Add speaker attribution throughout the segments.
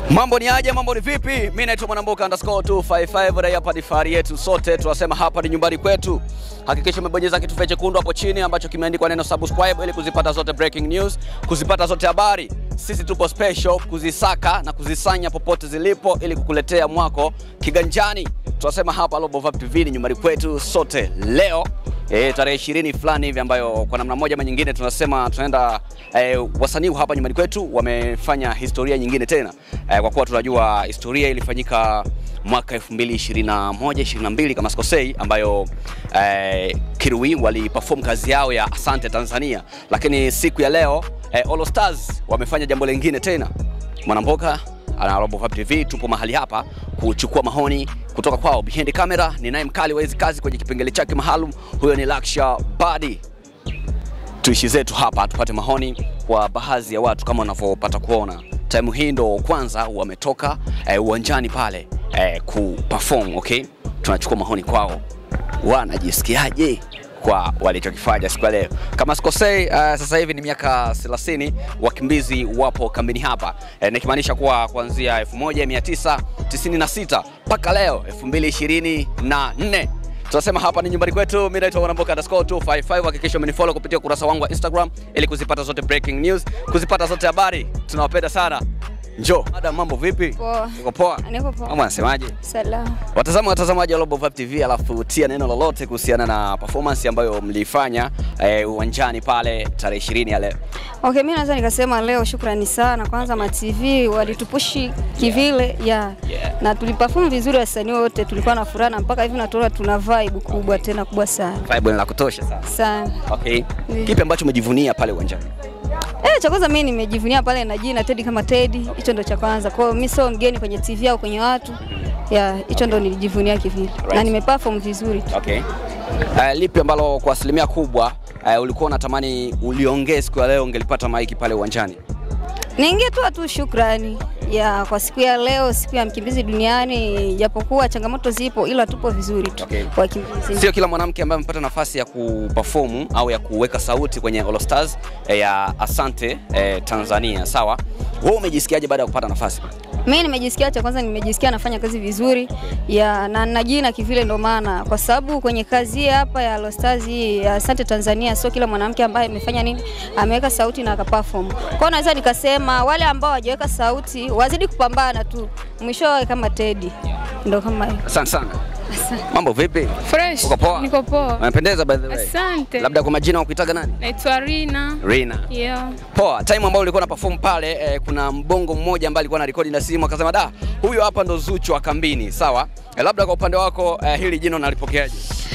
Speaker 1: Mambo ni aje? Mambo ni vipi? Mimi naitwa Mwanamboka underscore 255 raia hapa ni fahari yetu sote, tunasema hapa ni nyumbani kwetu. Hakikisha umebonyeza kitufe chekundu hapo chini ambacho kimeandikwa neno subscribe ili kuzipata zote breaking news, kuzipata zote habari. Sisi tupo special kuzisaka na kuzisanya popote zilipo ili kukuletea mwako kiganjani. Tunasema hapa Global Vibe TV ni nyumbani kwetu sote leo E, tarehe ishirini fulani hivi ambayo kwa namna moja ama nyingine tunasema tunaenda e, wasanii hapa nyumbani kwetu wamefanya historia nyingine tena e, kwa kuwa tunajua historia ilifanyika mwaka 2021 22 kama sikosei, ambayo e, Kirui waliperform kazi yao ya Asante Tanzania, lakini siku ya leo e, All Stars wamefanya jambo lingine tena. Mwanamboka na Global Vibe TV tupo mahali hapa kuchukua maoni kutoka kwao. Behind camera ni naye mkali wa hizi kazi kwenye kipengele chake maalum, huyo ni Laksha Badi. Tuishi zetu hapa tupate maoni kwa baadhi ya watu kama unavyopata kuona. Time hii ndo kwanza wametoka eh, uwanjani pale eh, kuperform, okay? Tunachukua maoni kwao, wanajisikiaje kwa walichokifanya siku ya leo. Kama sikosei, uh, sasa hivi ni miaka 30 wakimbizi wapo kambini hapa e, nikimaanisha kuwa kuanzia 1996 mpaka leo 2024 tunasema hapa ni nyumbani kwetu. Mimi naitwa Mwanamboka underscore 255. Hakikisha umenifollow kupitia ukurasa wangu wa Instagram ili kuzipata zote breaking news, kuzipata zote habari. Tunawapenda sana. Njoo. Madam, mambo vipi?
Speaker 2: Poa.
Speaker 1: Uko poa?
Speaker 2: Niko poa.
Speaker 1: Mama anasemaje?
Speaker 2: Salama.
Speaker 1: Watazama watazamaji wa Global Vibe TV, alafu tia neno lolote kuhusiana na performance ambayo mliifanya eh, uwanjani pale tarehe 20 ya leo.
Speaker 2: Okay, mimi naweza nikasema leo shukrani sana kwanza ma TV walitupushi kivile ya
Speaker 1: Yeah.
Speaker 2: na tuliperform vizuri, wasanii wote tulikuwa na furaha na mpaka hivi natuona tuna vibe kubwa tena kubwa sana
Speaker 1: Vibe ni la kutosha sana.
Speaker 2: sana.
Speaker 1: Okay.
Speaker 2: Ndiyo.
Speaker 1: Kipi ambacho umejivunia pale uwanjani?
Speaker 2: Eh, cha kwanza mimi nimejivunia pale na jina Teddy kama Teddy, hicho ndo cha kwanza. Kwa hiyo mimi sio mgeni kwenye TV au kwenye watu ya hicho ndo nilijivunia kivile na
Speaker 1: Right.
Speaker 2: nimeperform vizuri tu.
Speaker 1: Okay. Uh, lipi ambalo kwa asilimia kubwa uh, ulikuwa unatamani uliongee siku ya leo ungelipata maiki pale uwanjani?
Speaker 2: Ningetoa tu shukrani ya kwa siku ya leo, siku ya mkimbizi duniani, japokuwa changamoto zipo, ila tupo vizuri tu
Speaker 1: Okay.
Speaker 2: wakimbizi.
Speaker 1: Sio kila mwanamke ambaye amepata nafasi ya kuperform au ya kuweka sauti kwenye All Stars eh, ya Asante eh, Tanzania. Sawa. Wewe umejisikiaje baada ya kupata nafasi?
Speaker 2: Mimi nimejisikia, cha kwanza nimejisikia nafanya kazi vizuri ya na na jina kivile, ndo maana kwa sababu kwenye kazi hii hapa ya All Stars hii ya Asante Tanzania, sio kila mwanamke ambaye amefanya nini ameweka sauti na akaperform. Kwa hiyo naweza nikasema wale ambao hawajaweka sauti wazidi kupambana tu, mwishowe kama Teddy, ndo kama hiyo.
Speaker 1: Asante sana. Mambo vipi?
Speaker 3: Fresh.
Speaker 1: Uko poa?
Speaker 3: Niko poa.
Speaker 1: Unapendeza by the way.
Speaker 3: Asante.
Speaker 1: Labda kwa majina wakuitaga nani?
Speaker 3: Naitwa Rina.
Speaker 1: Rina.
Speaker 3: Yeah.
Speaker 1: Poa, time ambayo ulikuwa na perform pale eh, kuna mbongo mmoja ambaye alikuwa na rekodi na simu akasema da, huyo hapa ndo Zuchu wa kambini. Sawa? Eh, labda kwa upande wako eh, hili jina unalipokeaje?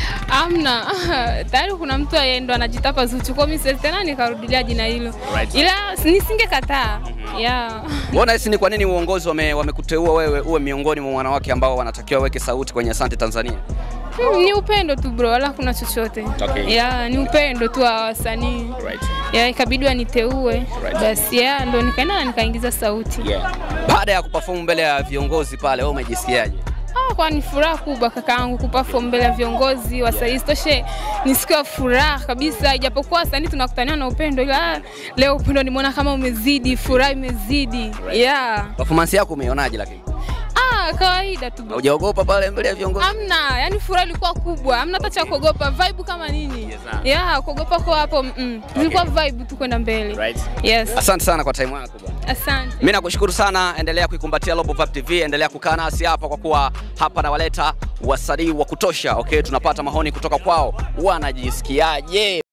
Speaker 3: Amna. Tayari kuna mtu yeye ndo anajitapa Zuchu. Kwa mimi siwezi tena nikarudilia jina hilo.
Speaker 1: Right.
Speaker 3: Ila nisingekataa. Yeah.
Speaker 1: Mbona hisi ni kwa nini uongozi wame- wamekuteua wewe uwe miongoni mwa wanawake ambao wanatakiwa waweke sauti kwenye Asante Tanzania?
Speaker 3: Hmm, ni upendo tu bro, wala kuna chochote.
Speaker 1: Okay.
Speaker 3: Yeah, ni upendo tu wa wasanii.
Speaker 1: Right.
Speaker 3: Yeah, ikabidi waniteue.
Speaker 1: Right.
Speaker 3: Basi yeah, ndo nikaenda na nikaingiza sauti.
Speaker 1: Yeah. Baada ya kuperform mbele ya viongozi pale, wewe umejisikiaje?
Speaker 3: Ah, kwa ni furaha kubwa kakaangu kuperform mbele ya viongozi wasanii. Isitoshe ni siku ya furaha kabisa, ijapokuwa wasanii tunakutania na upendo, ila ah, leo upendo nimeona kama umezidi, furaha imezidi. Yeah.
Speaker 1: Performance yako umeionaje lakini?
Speaker 3: Ah, kawaida tu. bro.
Speaker 1: Hujaogopa pale mbele ya viongozi?
Speaker 3: Amna, yani furaha ilikuwa kubwa, amna hata cha kuogopa, vibe kama nini.
Speaker 1: Yes, ah.
Speaker 3: Yeah, kuogopa kwa hapo mm. Ilikuwa vibe tu kwenda mbele.
Speaker 1: Right.
Speaker 3: Yes.
Speaker 1: Asante sana kwa time yako bwana.
Speaker 3: Asante.
Speaker 1: Mimi nakushukuru sana, endelea kuikumbatia Global Vibe TV, endelea kukaa nasi hapa kwa kuwa hapa nawaleta wasanii wa kutosha. Okay, tunapata maoni kutoka kwao, wanajisikiaje?